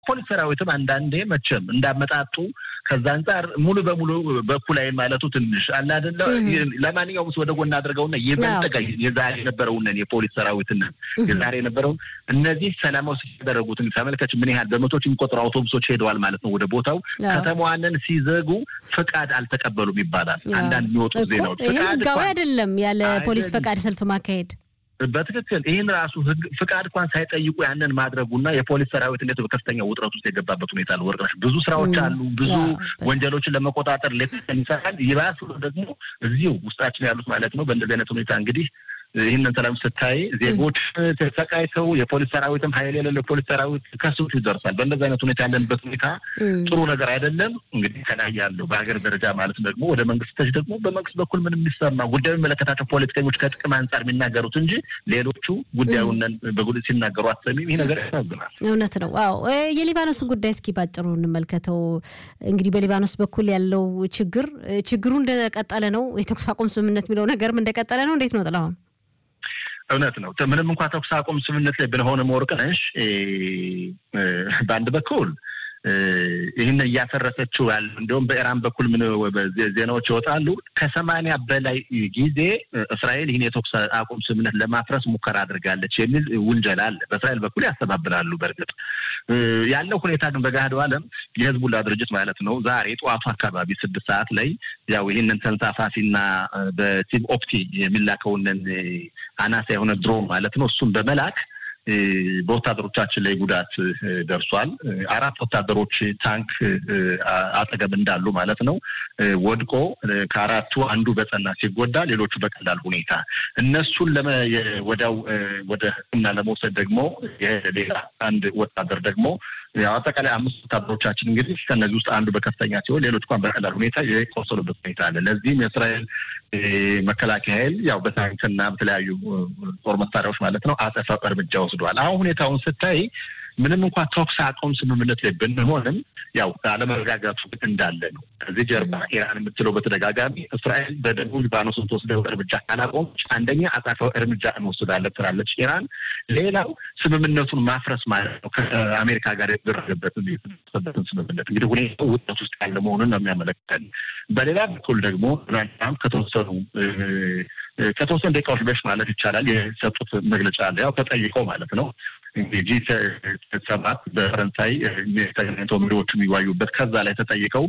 የፖሊስ ሰራዊትም አንዳንዴ መቼም እንዳመጣጡ ከዛ አንጻር ሙሉ በሙሉ በኩል ላይ ማለቱ ትንሽ አለ አይደለ። ለማንኛውም ወደ ጎን አድርገውና ይበልጥ የዛሬ የነበረውንን የፖሊስ ሰራዊትን የዛሬ የነበረውን እነዚህ ሰላማዊ ሲያደረጉትን ተመልከች፣ ምን ያህል በመቶች የሚቆጠሩ አውቶቡሶች ሄደዋል ማለት ነው ወደ ቦታው። ከተማዋንን ሲዘጉ ፍቃድ አልተቀበሉም ይባላል አንዳንድ የሚወጡ ዜናዎች። ይህም ህጋዊ አይደለም ያለ ፖሊስ ፈቃድ ሰልፍ ማካሄድ በትክክል ይህን ራሱ ህግ ፍቃድ እንኳን ሳይጠይቁ ያንን ማድረጉና የፖሊስ ሰራዊት እንዴት በከፍተኛ ውጥረት ውስጥ የገባበት ሁኔታ አለ። ወርቅነሽ ብዙ ስራዎች አሉ። ብዙ ወንጀሎችን ለመቆጣጠር ሌት ይሰራል። ይባስ ደግሞ እዚሁ ውስጣችን ያሉት ማለት ነው። በእንደዚህ አይነት ሁኔታ እንግዲህ ይህንን ሰላም ስታይ ዜጎች ተሰቃይተው የፖሊስ ሰራዊትም ሀይል የሌለው የፖሊስ ሰራዊት ከስቱ ይደርሳል። በእንደዚህ አይነት ሁኔታ ያለንበት ሁኔታ ጥሩ ነገር አይደለም። እንግዲህ ከላይ ያለው በሀገር ደረጃ ማለት ደግሞ ወደ መንግስት ተች ደግሞ በመንግስት በኩል ምን የሚሰማ ጉዳዩ የሚመለከታቸው ፖለቲከኞች ከጥቅም አንጻር የሚናገሩት እንጂ ሌሎቹ ጉዳዩን በጉልህ ሲናገሩ አትሰሚም። ይህ ነገር ያሳዝናል። እውነት ነው። አዎ የሊባኖስን ጉዳይ እስኪ ባጭሩ እንመልከተው። እንግዲህ በሊባኖስ በኩል ያለው ችግር ችግሩ እንደቀጠለ ነው። የተኩስ አቁም ስምምነት የሚለው ነገርም እንደቀጠለ ነው። እንዴት ነው ጥላሁን? እውነት ነው። ምንም እንኳ ተኩስ አቁም ስምምነት ላይ ብንሆንም ወርቅነሽ በአንድ በኩል ይህን እያፈረሰችው ያለ እንዲሁም በኢራን በኩል ምን ዜናዎች ይወጣሉ። ከሰማንያ በላይ ጊዜ እስራኤል ይህን የተኩስ አቁም ስምምነት ለማፍረስ ሙከራ አድርጋለች የሚል ውንጀላ አለ። በእስራኤል በኩል ያስተባብላሉ። በእርግጥ ያለው ሁኔታ ግን በገሃዱ ዓለም የህዝቡላ ድርጅት ማለት ነው ዛሬ ጠዋቱ አካባቢ ስድስት ሰዓት ላይ ያው ይህንን ተንሳፋፊና በሲብ ኦፕቲ የሚላከውንን አናሳ የሆነ ድሮን ማለት ነው እሱን በመላክ በወታደሮቻችን ላይ ጉዳት ደርሷል። አራት ወታደሮች ታንክ አጠገብ እንዳሉ ማለት ነው ወድቆ ከአራቱ አንዱ በጸና ሲጎዳ፣ ሌሎቹ በቀላል ሁኔታ እነሱን ወዲያው ወደ ሕክምና ለመውሰድ ደግሞ ሌላ አንድ ወታደር ደግሞ አጠቃላይ አምስት ወታደሮቻችን እንግዲህ ከእነዚህ ውስጥ አንዱ በከፍተኛ ሲሆን ሌሎች እንኳን በቀላል ሁኔታ የቆሰሉበት ሁኔታ አለ። ለዚህም የእስራኤል መከላከያ ኃይል ያው በታንክና በተለያዩ ጦር መሳሪያዎች ማለት ነው አጸፋ እርምጃ ወስዷል። አሁን ሁኔታውን ስታይ ምንም እንኳን ተኩስ አቁም ስምምነት ላይ ብንሆንም ያው አለመረጋጋቱ እንዳለ ነው። ከዚህ ጀርባ ኢራን የምትለው በተደጋጋሚ እስራኤል በደቡብ ሊባኖስ የምትወስደው እርምጃ ካላቆመች አንደኛ አጸፋዊ እርምጃ እንወስዳለን ትላለች ኢራን። ሌላው ስምምነቱን ማፍረስ ማለት ነው ከአሜሪካ ጋር የተደረገበትን የተሰበትን ስምምነት እንግዲህ ሁኔታው ውጥረት ውስጥ ያለ መሆኑን ነው የሚያመለክተን። በሌላ በኩል ደግሞ ዶናልድ ትራምፕ ከተወሰኑ ከተወሰኑ ደቂቃዎች በፊት ማለት ይቻላል የሰጡት መግለጫ አለ ያው ተጠይቀው ማለት ነው እንግዲህ ሰባት በፈረንሳይ ተገናኝተው መሪዎቹ የሚዋዩበት ከዛ ላይ ተጠይቀው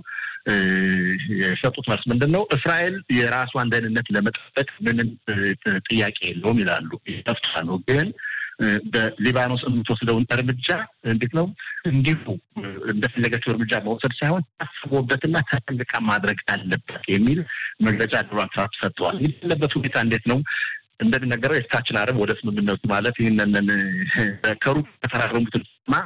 የሰጡት መልስ ምንድን ነው? እስራኤል የራሷን ደህንነት ለመጠበቅ ምንም ጥያቄ የለውም ይላሉ። ተፍታ ነው ግን በሊባኖስ የምትወስደውን እርምጃ እንዴት ነው እንዲሁ እንደፈለገችው እርምጃ መውሰድ ሳይሆን ታስቦበትና ተጠንቅቃ ማድረግ አለበት የሚል መግለጫ ዶናልድ ትራምፕ ሰጥተዋል። ያለበት ሁኔታ እንዴት ነው? እንደሚነገረው የፊታችን ዓርብ ወደ ስምምነቱ ማለት ይህንን ከሩቅ የተፈራረሙትን ማ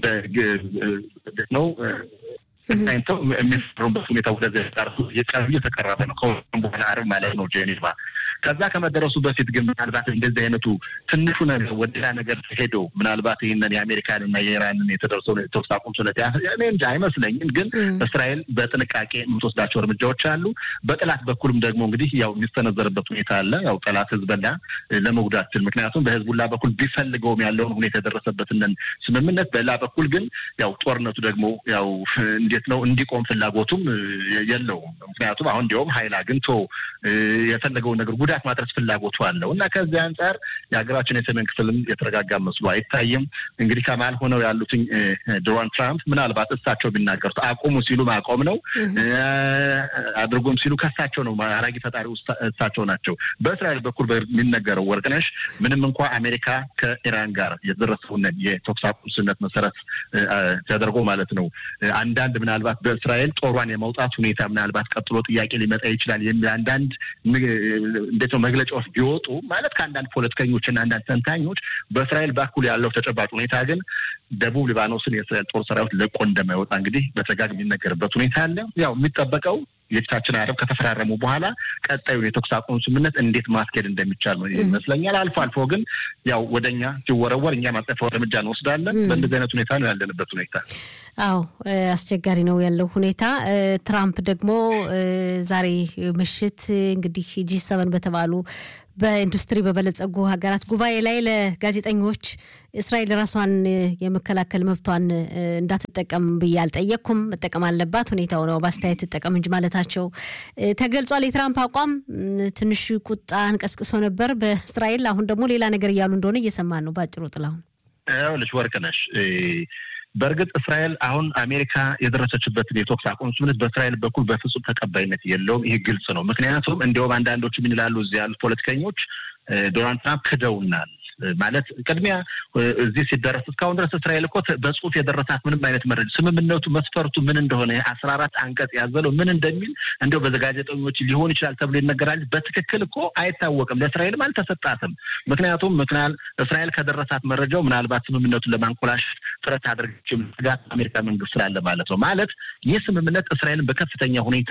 ነው ተገናኝተው የሚፈሩበት ሁኔታ ወደዚያ ጣርሱ የቀርብ እየተቀረበ ነው። ከሁም በኋላ ዓርብ ማለት ነው ጄኔቫ። ከዛ ከመደረሱ በፊት ግን ምናልባት እንደዚህ አይነቱ ትንሹ ነገር ወደ ሌላ ነገር ሄዶ ምናልባት ይህንን የአሜሪካንና የኢራንን የተደርሰውን የተኩስ አቁም ስለት እኔ እንጃ አይመስለኝም። ግን እስራኤል በጥንቃቄ የምትወስዳቸው እርምጃዎች አሉ። በጠላት በኩልም ደግሞ እንግዲህ ያው የሚስተነዘርበት ሁኔታ አለ። ያው ጠላት ህዝበላ ለመጉዳት ስል ምክንያቱም በህዝቡላ በኩል ቢፈልገውም ያለውን ሁኔታ የደረሰበትን ስምምነት፣ በሌላ በኩል ግን ያው ጦርነቱ ደግሞ ያው እንዴት ነው እንዲቆም ፍላጎቱም የለውም። ምክንያቱም አሁን እንዲያውም ሀይል አግኝቶ የፈለገውን ነገር ጉዳት ማድረስ ፍላጎቱ አለው እና ከዚህ አንጻር የሀገራችን የሰሜን ክፍልም የተረጋጋ መስሎ አይታይም። እንግዲህ ከመሀል ሆነው ያሉትኝ ዶናልድ ትራምፕ ምናልባት እሳቸው ቢናገሩት አቁሙ ሲሉ ማቆም ነው፣ አድርጎም ሲሉ ከሳቸው ነው። አራጊ ፈጣሪ እሳቸው ናቸው። በእስራኤል በኩል የሚነገረው ወርቅነሽ ምንም እንኳ አሜሪካ ከኢራን ጋር የደረሰውን የተኩስ አቁም ስምምነት መሰረት ተደርጎ ማለት ነው አንዳንድ ምናልባት በእስራኤል ጦሯን የመውጣት ሁኔታ ምናልባት ቀጥሎ ጥያቄ ሊመጣ ይችላል የሚል አንዳንድ እንዴት ነው መግለጫዎች ቢወጡ ማለት ከአንዳንድ ፖለቲከኞች እና አንዳንድ ተንታኞች በእስራኤል በኩል ያለው ተጨባጭ ሁኔታ ግን ደቡብ ሊባኖስን የእስራኤል ጦር ሰራዊት ለቆ እንደማይወጣ እንግዲህ በተደጋጋሚ የሚነገርበት ሁኔታ አለ። ያው የሚጠበቀው የፊታችን ዓርብ ከተፈራረሙ በኋላ ቀጣዩን የተኩስ አቁም ስምምነት እንዴት ማስኬድ እንደሚቻል ይመስለኛል። አልፎ አልፎ ግን ያው ወደኛ ሲወረወር እኛ ማጸፋው እርምጃ እንወስዳለን። በእንደዚህ አይነት ሁኔታ ነው ያለንበት ሁኔታ። አዎ አስቸጋሪ ነው ያለው ሁኔታ። ትራምፕ ደግሞ ዛሬ ምሽት እንግዲህ ጂ ሰቨን በተባሉ በኢንዱስትሪ በበለጸጉ ሀገራት ጉባኤ ላይ ለጋዜጠኞች እስራኤል ራሷን የመከላከል መብቷን እንዳትጠቀም ብዬ አልጠየቅኩም፣ መጠቀም አለባት ሁኔታው ነው በአስተያየት ትጠቀም እንጂ ማለታቸው ተገልጿል። የትራምፕ አቋም ትንሽ ቁጣ አንቀስቅሶ ነበር በእስራኤል። አሁን ደግሞ ሌላ ነገር እያሉ እንደሆነ እየሰማን ነው። በአጭሩ ጥላሁን ይኸውልሽ ወርቅነሽ በእርግጥ እስራኤል አሁን አሜሪካ የደረሰችበትን የተኩስ አቁም ስምምነት በእስራኤል በኩል በፍጹም ተቀባይነት የለውም። ይህ ግልጽ ነው። ምክንያቱም እንዲያውም አንዳንዶቹ ምን ይላሉ እዚህ ያሉት ፖለቲከኞች ዶናልድ ትራምፕ ክደውናል ማለት ቅድሚያ እዚህ ሲደረስ እስካሁን ድረስ እስራኤል እኮ በጽሁፍ የደረሳት ምንም አይነት መረጃ ስምምነቱ መስፈርቱ ምን እንደሆነ አስራ አራት አንቀጽ ያዘለው ምን እንደሚል እንዲያው በጋዜጠኞች ሊሆን ይችላል ተብሎ ይነገራል። በትክክል እኮ አይታወቅም። ለእስራኤልም አልተሰጣትም። ምክንያቱም ምክንያት እስራኤል ከደረሳት መረጃው ምናልባት ስምምነቱን ለማንኮላሸት ጥረት አድርገችም ስጋት አሜሪካ መንግስት ስላለ ማለት ነው። ማለት ይህ ስምምነት እስራኤልን በከፍተኛ ሁኔታ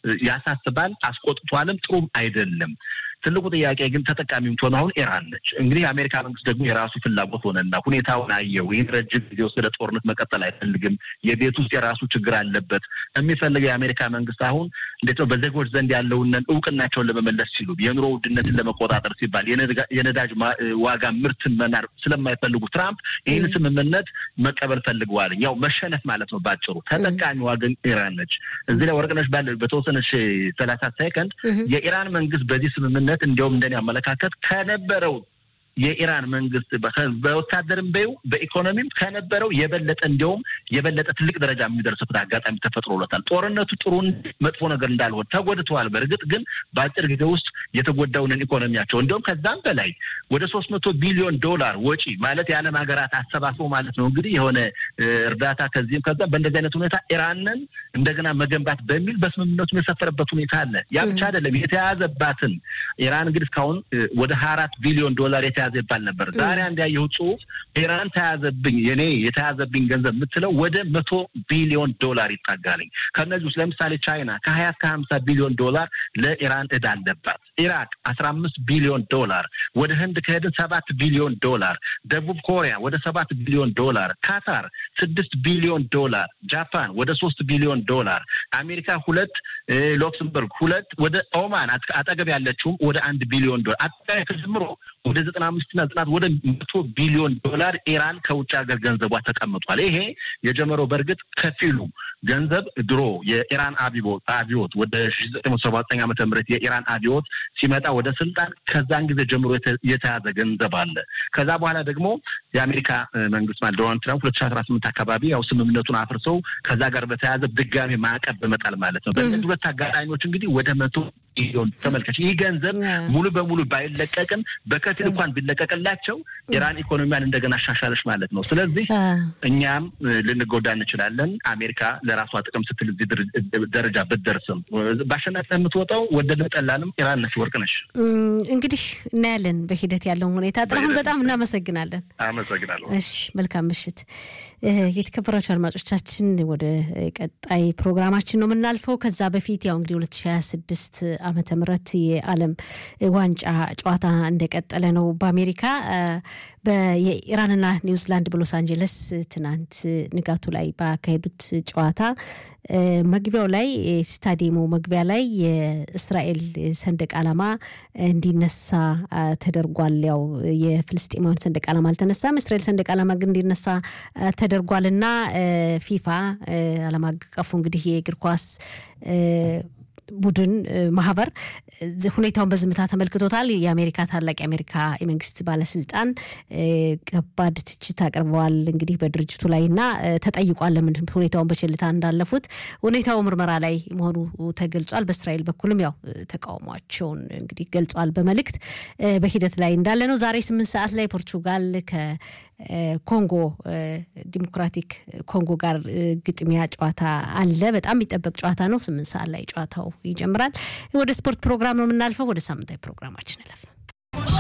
ያሳስባል፣ አስቆጥቷልም፣ ጥሩም አይደለም። ትልቁ ጥያቄ ግን ተጠቃሚ የምትሆነው አሁን ኢራን ነች። እንግዲህ የአሜሪካ መንግስት ደግሞ የራሱ ፍላጎት ሆነና ሁኔታውን አየው። ይህን ረጅም ጊዜ ወሰደ ጦርነት መቀጠል አይፈልግም። የቤት ውስጥ የራሱ ችግር አለበት። የሚፈልገው የአሜሪካ መንግስት አሁን እንዴት ነው በዜጎች ዘንድ ያለውን እውቅናቸውን ለመመለስ ሲሉ የኑሮ ውድነትን ለመቆጣጠር ሲባል የነዳጅ ዋጋ ምርትን መናር ስለማይፈልጉ ትራምፕ ይህን ስምምነት መቀበል ፈልገዋል። ያው መሸነፍ ማለት ነው ባጭሩ። ተጠቃሚዋ ግን ኢራን ነች። እዚህ ላይ ወርቅነሽ ባለ በተወሰነች ሰላሳ ሴከንድ የኢራን መንግስት በዚህ ስምምነት እንዲያውም እንደኔ አመለካከት ከነበረው የኢራን መንግስት በወታደርም በይው በኢኮኖሚም ከነበረው የበለጠ እንዲያውም የበለጠ ትልቅ ደረጃ የሚደርስበት አጋጣሚ ተፈጥሮለታል። ጦርነቱ ጥሩ መጥፎ ነገር እንዳልሆን ተጎድተዋል። በእርግጥ ግን በአጭር ጊዜ ውስጥ የተጎዳውንን ኢኮኖሚያቸው እንዲሁም ከዛም በላይ ወደ ሶስት መቶ ቢሊዮን ዶላር ወጪ ማለት የዓለም ሀገራት አሰባስበው ማለት ነው እንግዲህ የሆነ እርዳታ ከዚህም ከዛ በእንደዚህ አይነት ሁኔታ ኢራንን እንደገና መገንባት በሚል በስምምነቱ የሰፈረበት ሁኔታ አለ። ያ ብቻ አይደለም የተያዘባትን ኢራን እንግዲህ እስካሁን ወደ ሀያ አራት ቢሊዮን ዶላር የተያዘ ይባል ነበር። ዛሬ አንድ ያየሁት ጽሁፍ ኢራን ተያዘብኝ የኔ የተያዘብኝ ገንዘብ የምትለው ወደ መቶ ቢሊዮን ዶላር ይጣጋልኝ። ከእነዚህ ውስጥ ለምሳሌ ቻይና ከሀያ እስከ ሀምሳ ቢሊዮን ዶላር ለኢራን እዳ አለባት። ኢራቅ አስራ አምስት ቢሊዮን ዶላር፣ ወደ ህንድ ከሄድን ሰባት ቢሊዮን ዶላር፣ ደቡብ ኮሪያ ወደ ሰባት ቢሊዮን ዶላር፣ ካታር ስድስት ቢሊዮን ዶላር፣ ጃፓን ወደ ሶስት ቢሊዮን ዶላር፣ አሜሪካ ሁለት፣ ሉክስምበርግ ሁለት፣ ወደ ኦማን አጠገብ ያለችውም ወደ አንድ ቢሊዮን ዶላር አጠቃላይ ተጀምሮ ወደ ዘጠና አምስትና ዘጠናት ወደ መቶ ቢሊዮን ዶላር ኢራን ከውጭ ሀገር ገንዘቧ ተቀምጧል። ይሄ የጀመረው በእርግጥ ከፊሉ ገንዘብ ድሮ የኢራን አብዮት አብዮት ወደ ሺ ዘጠኝ መቶ ሰባ ዘጠኝ ዓመተ ምህረት የኢራን አብዮት ሲመጣ ወደ ስልጣን ከዛን ጊዜ ጀምሮ የተያዘ ገንዘብ አለ። ከዛ በኋላ ደግሞ የአሜሪካ መንግስት ማለት ዶናልድ ትራምፕ ሁለት ሺ አስራ ስምንት አካባቢ ያው ስምምነቱን አፍርሰው ከዛ ጋር በተያያዘ ድጋሚ ማዕቀብ በመጣል ማለት ነው። በእነዚህ ሁለት አጋጣሚዎች እንግዲህ ወደ መቶ ሚሊዮን ተመልከች። ይህ ገንዘብ ሙሉ በሙሉ ባይለቀቅም በከፊል እንኳን ቢለቀቅላቸው ኢራን ኢኮኖሚያን እንደገና አሻሻለች ማለት ነው። ስለዚህ እኛም ልንጎዳ እንችላለን። አሜሪካ ለራሷ ጥቅም ስትል እዚህ ደረጃ ብትደርስም በአሸናፊ የምትወጣው ወደድንም ጠላንም ኢራን ነች። ወርቅ ነች። እንግዲህ እናያለን በሂደት ያለውን ሁኔታ። ጥላሁን በጣም እናመሰግናለን። አመሰግናለሁ። እሺ፣ መልካም ምሽት። የተከበራችሁ አድማጮቻችን ወደ ቀጣይ ፕሮግራማችን ነው የምናልፈው። ከዛ በፊት ያው እንግዲህ ሁለት ሺ ሀያ ስድስት ዓመተ ምህረት የዓለም ዋንጫ ጨዋታ እንደቀጠለ ነው። በአሜሪካ የኢራንና ኒውዚላንድ በሎስ አንጀለስ ትናንት ንጋቱ ላይ ባካሄዱት ጨዋታ መግቢያው ላይ ስታዲየሙ መግቢያ ላይ የእስራኤል ሰንደቅ ዓላማ እንዲነሳ ተደርጓል። ያው የፍልስጤማውያን ሰንደቅ ዓላማ አልተነሳም። እስራኤል ሰንደቅ ዓላማ ግን እንዲነሳ ተደርጓልና ፊፋ ዓለም አቀፉ እንግዲህ የእግር ኳስ ቡድን ማህበር ሁኔታውን በዝምታ ተመልክቶታል። የአሜሪካ ታላቅ የአሜሪካ የመንግስት ባለስልጣን ከባድ ትችት አቅርበዋል እንግዲህ በድርጅቱ ላይ እና ተጠይቋል ለምን ሁኔታውን በቸልታ እንዳለፉት። ሁኔታው ምርመራ ላይ መሆኑ ተገልጿል። በእስራኤል በኩልም ያው ተቃውሟቸውን እንግዲህ ገልጿል በመልእክት በሂደት ላይ እንዳለ ነው። ዛሬ ስምንት ሰዓት ላይ ፖርቹጋል ከኮንጎ ዲሞክራቲክ ኮንጎ ጋር ግጥሚያ ጨዋታ አለ። በጣም የሚጠበቅ ጨዋታ ነው። ስምንት ሰዓት ላይ ጨዋታው ይጀምራል። ወደ ስፖርት ፕሮግራም ነው የምናልፈው። ወደ ሳምንታዊ ፕሮግራማችን እለፍ።